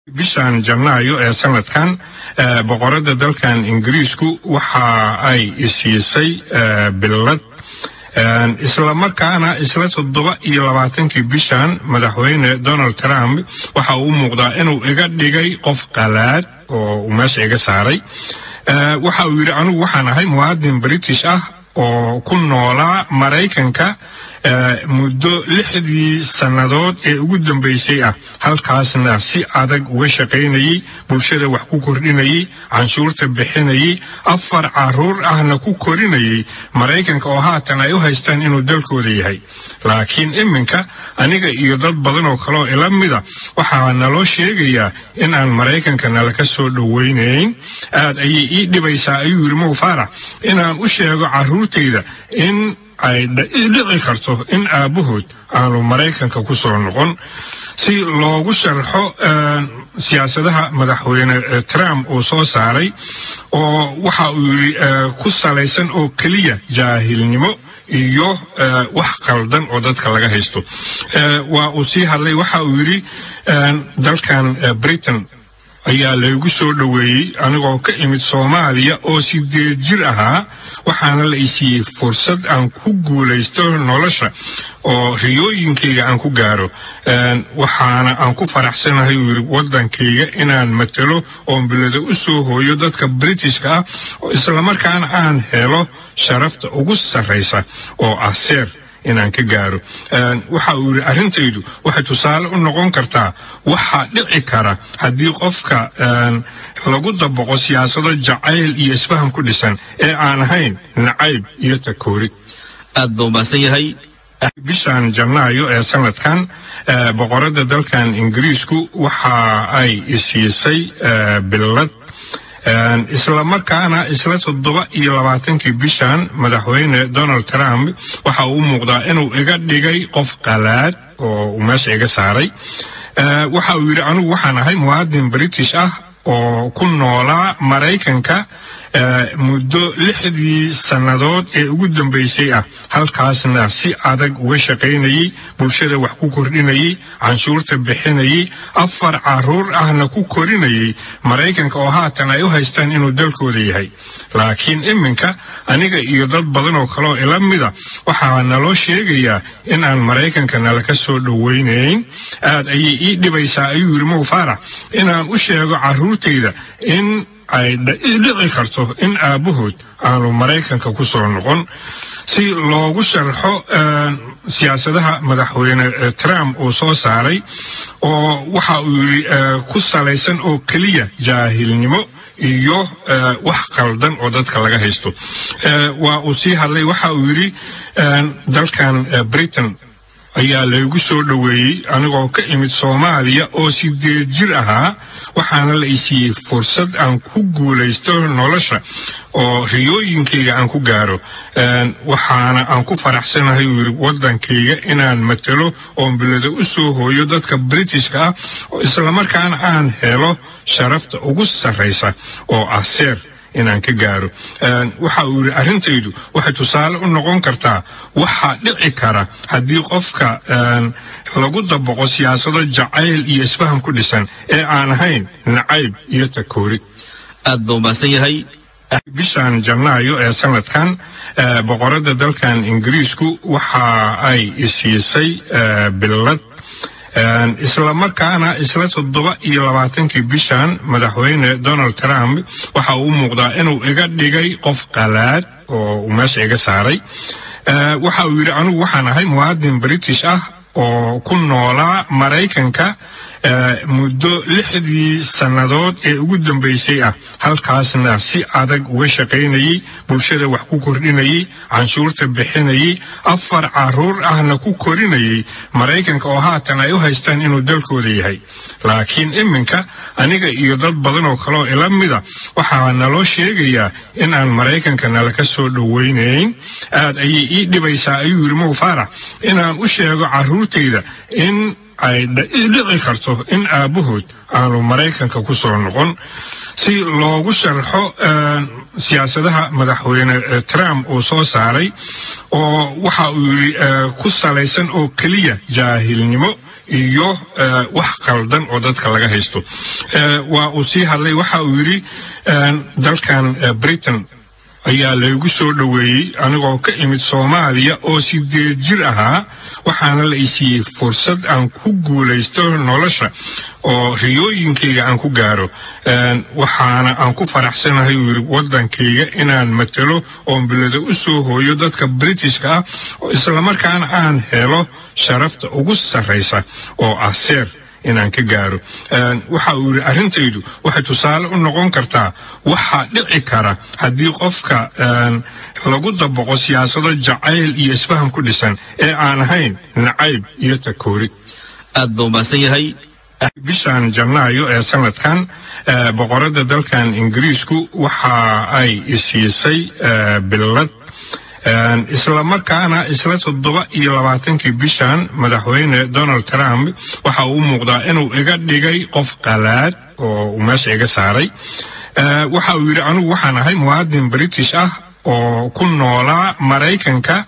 bishan janaayo ee sanadkan boqorada dalkan ingiriisku waxa ay isiisay billad isla markaana isla toddoba iyo labaatankii bishan madaxweyne donald trump waxa uu muuqdaa inuu iga dhigay qof qalaad oo uu meesha iga saaray waxa uu yidhi anigu waxaan ahay muwaadin british ah oo ku noolaa maraykanka muddo lixdii sannadood ee ugu dambaysay ah halkaasna si adag uga shaqaynayey bulshada wax ku kordhinayey canshuurta bixinayey afar caruur ahna ku korinayay maraykanka oo haatan ay u haystaan inuu dalkooda yahay laakiin iminka aniga iyo dad badan oo kaleoo ila mida waxaa naloo sheegayaa in aan maraykanka nalaka soo dhowaynayn aad ayay ii dhibaysaa ayuu yidhi mow faarax inaan u sheego carruurtayda in ay dhici karto in aabbahood aanu maraykanka ku soo noqon si loogu sharxo siyaasadaha madaxweyne trump uu soo saaray oo waxa uu yidhi ku salaysan oo keliya jaahilnimo iyo wax qaldan oo dadka laga haysto waa uu sii hadlay waxa uu yidhi dalkan britain ayaa laygu soo dhoweeyey anigoo ka imid soomaaliya oo sideed jir ahaa waxaana la isiiyey fursad aan ku guulaysto nolosha oo riyooyinkayga aan ku gaaro waxaana aan ku faraxsanahay uu yidhi waddankayga inaan matalo oon bilada u soo hooyo dadka britishka ah oo islamarkaana aan helo sharafta ugu sarraysa oo ah seer inaan ka gaaro waxa uu yidhi arrintaydu waxay tusaale u noqon kartaa waxaa dhici kara haddii qofka lagu dabaqo siyaasado jacayl iyo isfaham ku dhisan ee aan ahayn nacayb iyo takoorid aad baa umahadsan yahay bishan janaayo ee sanadkan boqorada dalkan ingiriisku waxa ay isiisay billad isla markaana isla toddoba iyo labaatankii bishan madaxweyne donald trump waxa uu muuqdaa inuu iga dhigay qof qalaad oo uu meesha iga saaray waxa uu yidhi anigu waxaan ahay muwaadin british ah oo ku noolaa maraykanka muddo lixdii sannadood ee ugu dambaysay ah halkaasna si adag uga shaqaynayey bulshada wax ku kordhinayey canshuurta bixinayey afar caruur ahna ku korinayay maraykanka oo haatan ay u haystaan inuu dalkooda yahay laakiin iminka aniga iyo dad badan oo kaleoo ila mida waxaa naloo sheegayaa in aan maraykanka nalaka soo dhowaynayn aad ayay ii dhibaysaa ayuu yidhi mow faarax inaan u sheego carruurtayda in ay dhici karto in aabbahood aanu maraykanka ku soo noqon si loogu sharxo siyaasadaha madaxweyne trump uu soo saaray oo waxa uu yidhi ku salaysan oo keliya jaahilnimo iyo wax qaldan oo dadka laga haysto waa uu sii hadlay waxa uu yidhi dalkan britain ayaa laygu soo dhoweeyey anigoo ka imid soomaaliya oo sideed jir ahaa waxaana la isiiyey fursad aan ku guulaysto nolosha oo riyooyinkayga aan ku gaaro waxaana aan ku faraxsanahay uu yidhi waddankayga inaan matalo oon bilada u soo hooyo dadka britishka ah oo islamarkaana aan helo sharafta ugu sarraysa oo ah seer inaan ka gaaro waxa uu yidhi arrintaydu waxay tusaale u noqon kartaa waxaa dhici kara haddii qofka lagu dabaqo siyaasado jacayl iyo isfaham ku dhisan ee aan ahayn nacayb iyo takoorid aad baa umahadsan yahay bishan janaayo ee sanadkan boqorada dalkan ingiriisku waxa ay isiisay billad isla markaana isla toddoba iyo labaatankii bishan madaxweyne donald trump waxa uu muuqdaa inuu iga dhigay qof qalaad oo uu meesha iga saaray waxa uu yidhi anigu waxaan ahay muwaadin british ah oo ku noolaa maraykanka muddo lixdii sannadood ee ugu dambaysay ah halkaasna si adag uga shaqaynayey bulshada wax ku kordhinayey canshuurta bixinayey afar caruur ahna ku korinayay maraykanka oo haatan ay u haystaan inuu dalkooda yahay laakiin iminka aniga iyo dad badan oo kaleoo ila mida waxaa naloo sheegayaa in aan maraykanka nalaka soo dhowaynayn aad ayay ii dhibaysaa ayuu yidhi mow faarax inaan u sheego carruurtayda in ay dhici karto in aabbahood aanu maraykanka ku soo noqon si loogu sharxo siyaasadaha madaxweyne trump uu soo saaray oo waxa uu yidhi ku salaysan oo keliya jaahilnimo iyo wax qaldan oo dadka laga haysto waa uu sii hadlay waxa uu yidhi dalkan britain ayaa laygu soo dhoweeyey anigoo ka imid soomaaliya oo sideed jir ahaa waxaana la isiiyey fursad aan ku guulaysto nolosha oo riyooyinkayga aan ku gaaro waxaana aan ku faraxsanahay uu yidhi waddankayga inaan matalo oon bilado u soo hooyo dadka britishka ah oo islamarkaana aan helo sharafta ugu sarraysa oo ah seer inaan ka gaaro waxa uu yidhi arrintaydu waxay tusaale u noqon kartaa waxaa dhici kara haddii qofka lagu dabaqo siyaasado jacayl iyo isfaham ku dhisan ee aan ahayn nacayb iyo takoorid aad buu mahadsan yahay bishan janaayo ee sanadkan boqoradda dalkan ingiriisku waxa ay isiisay billad islamarkaana isla toddoba iyo labaatankii bishan madaxweyne donald trump waxa uu muuqdaa inuu iga dhigay qof qalaad oo uu meesha iga saaray waxa uu yidhi anigu waxaan ahay muwaadin british ah oo ku noolaa maraykanka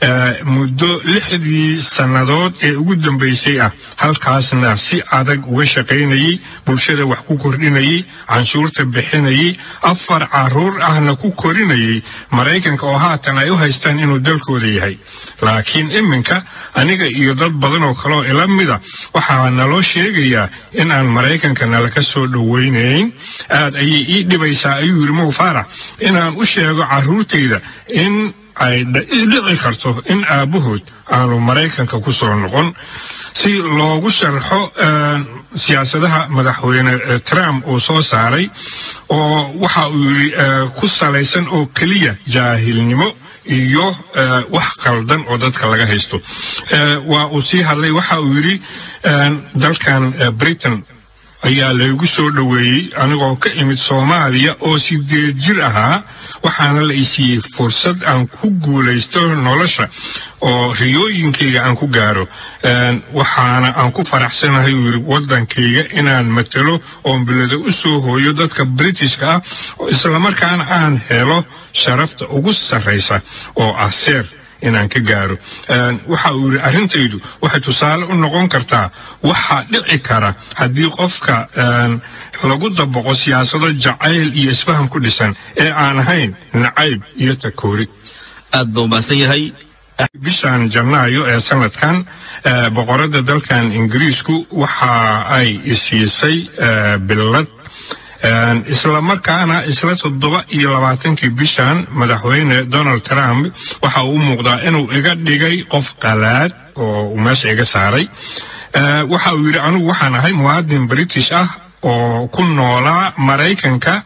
muddo lixdii sannadood ee ugu dambaysay ah halkaasna si adag uga shaqaynayey bulshada wax ku kordhinayey canshuurta bixinayey afar caruur ahna ku korinayay maraykanka oo haatan ay u haystaan inuu dalkooda yahay laakiin iminka aniga iyo dad badan oo kaleoo ila mida waxaa naloo sheegayaa in aan maraykanka nalaka soo dhowaynayn aad ayay ii dhibaysaa ayuu yidhi mow faarax inaan u sheego carruurtayda in ay dhici karto in aabbahood aanu maraykanka ku soo noqon si loogu sharxo siyaasadaha madaxweyne trump uu soo saaray oo waxa uu yidhi ku salaysan oo keliya jaahilnimo iyo wax qaldan oo dadka laga haysto waa uu sii hadlay waxa uu yidhi dalkan britain ayaa laygu soo dhoweeyey anigoo ka imid soomaaliya oo sideed jir ahaa waxaana la isiiyey fursad aan ku guulaysto nolosha oo riyooyinkayga aan ku gaaro waxaana aan ku faraxsanahay uu yidhi waddankayga inaan matalo oon bilado u soo hooyo dadka britishka ah oo islamarkaana aan helo sharafta ugu sarraysa oo ah seer inaan ka gaaro waxa uu yidhi arrintaydu waxay tusaale u noqon kartaa waxaa dhici kara haddii qofka lagu dabaqo siyaasado jacayl iyo isfaham ku dhisan ee aan ahayn nacayb iyo takoorid aad buu mahadsan yahay bishan janaayo ee sanadkan boqoradda dalkan ingiriisku waxa ay isiisay billad islamarkaana isla toddoba iyo labaatankii bishan madaxweyne donald trump waxa uu muuqdaa inuu iga dhigay qof qalaad oo uu meesha iga saaray waxa uu yidhi anigu waxaan ahay muwaadin british ah oo ku noolaa maraykanka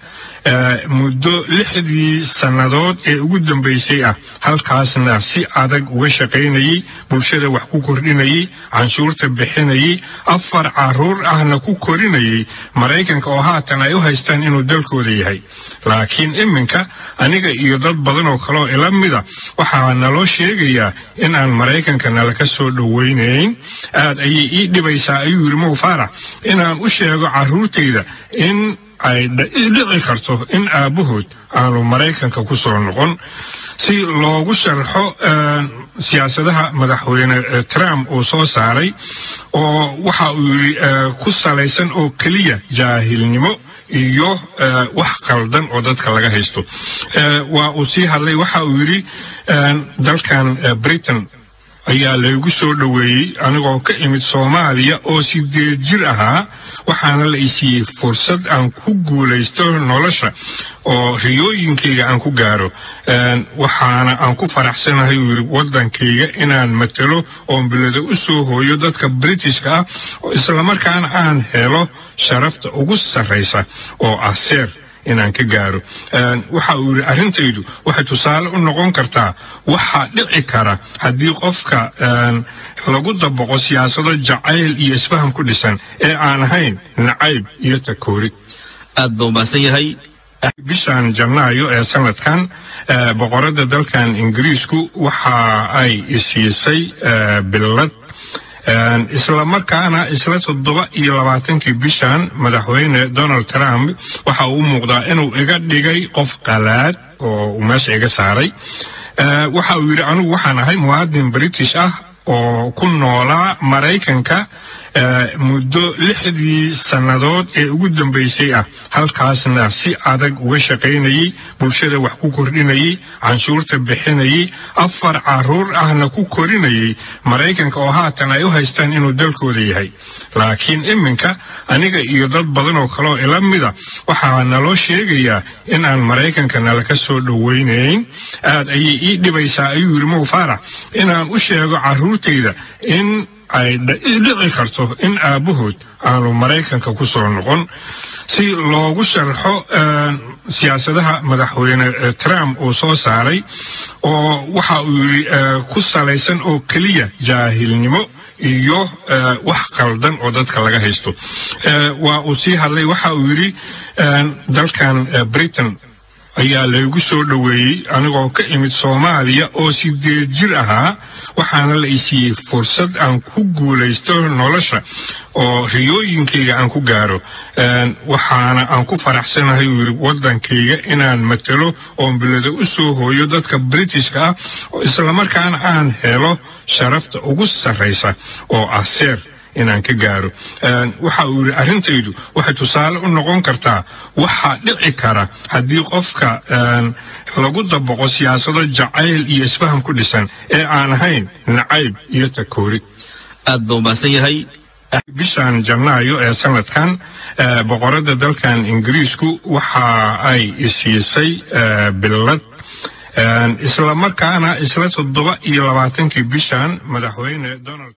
muddo lixdii sannadood ee ugu dambaysay ah halkaasna si adag uga shaqaynayey bulshada wax ku kordhinayey canshuurta bixinayey afar caruur ahna ku korinayay maraykanka oo haatan ay u haystaan inuu dalkooda yahay laakiin iminka aniga iyo dad badan oo kaleoo ila mida waxaa naloo sheegayaa in aan maraykanka nalaka soo dhowaynayn aad ayay ii dhibaysaa ayuu yidhi mow faarax inaan u sheego carruurtayda in ay dhici karto in aabbahood aanu maraykanka ku soo noqon si loogu sharxo siyaasadaha madaxweyne trump uu soo saaray oo waxa uu yidhi ku salaysan oo keliya jaahilnimo iyo wax qaldan oo dadka laga haysto waa uu sii hadlay waxa uu yidhi dalkan britain ayaa laygu soo dhoweeyey anigoo ka imid soomaaliya oo sideed jir ahaa waxaana la isiiyey fursad aan ku guulaysto nolosha oo riyooyinkayga aan ku gaaro waxaana aan ku faraxsanahay uu yidhi waddankayga inaan matalo oon bilado u soo hooyo dadka britishka ah oo islamarkaana aan helo sharafta ugu sarraysa oo ah seer inaan ka gaaro waxa uu yidhi arrintaydu waxay tusaale u noqon kartaa waxaa dhici kara haddii qofka lagu dabaqo siyaasado jacayl iyo isfaham ku dhisan ee aan ahayn nacayb iyo takoorid aad buu mahadsan yahay bishan janaayo ee sanadkan boqoradda dalkan ingiriisku waxa ay isiisay billad islamarkaana isla toddoba iyo labaatankii bishan madaxweyne donald trump waxa uu muuqdaa inuu iga dhigay qof qalaad oo uu meesha iga saaray waxa uu yidhi anigu waxaan ahay muwaadin british ah oo ku noolaa maraykanka muddo lixdii sannadood ee ugu dambaysay ah halkaasna si adag uga shaqaynayey bulshada wax ku kordhinayey canshuurta bixinayey afar caruur ahna ku korinayay maraykanka oo haatan ay u haystaan inuu dalkooda yahay laakiin iminka aniga iyo dad badan oo kale oo ila mida waxaa naloo sheegayaa in aan maraykanka nalaka soo dhowaynayn aad ayay ii dhibaysaa ayuu yidhi mow faarax inaan u sheego carruurtayda in ay dhici karto in aabbahood aanu maraykanka ku soo noqon si loogu sharxo siyaasadaha madaxweyne trump uu soo saaray oo waxa uu yidhi ku salaysan oo keliya jaahilnimo iyo wax qaldan oo dadka laga haysto waa uu sii hadlay waxa uu yidhi dalkan britain ayaa laygu soo dhoweeyey anigoo ka imid soomaaliya oo sideed jir ahaa waxaana la isiiyey fursad aan ku guulaysto nolosha oo riyooyinkayga aan ku gaaro waxaana aan ku faraxsanahay uu yidhi waddankayga inaan matalo oon bilado u soo hooyo dadka britishka ah islamarkaana aan helo sharafta ugu sarraysa oo ah seer inaan ka gaaro waxa uu yidhi arrintaydu waxay tusaale u noqon kartaa waxaa dhici kara haddii qofka lagu dabaqo siyaasado jacayl iyo isfaham ku dhisan ee aan ahayn nacayb iyo takoorid aad buu umahadsan yahay bishan janaayo ee sanadkan boqoradda dalkan ingiriisku waxa ay isiisay billad islamarkaana isla toddoba iyo labaatankii bishan madaxweyne donald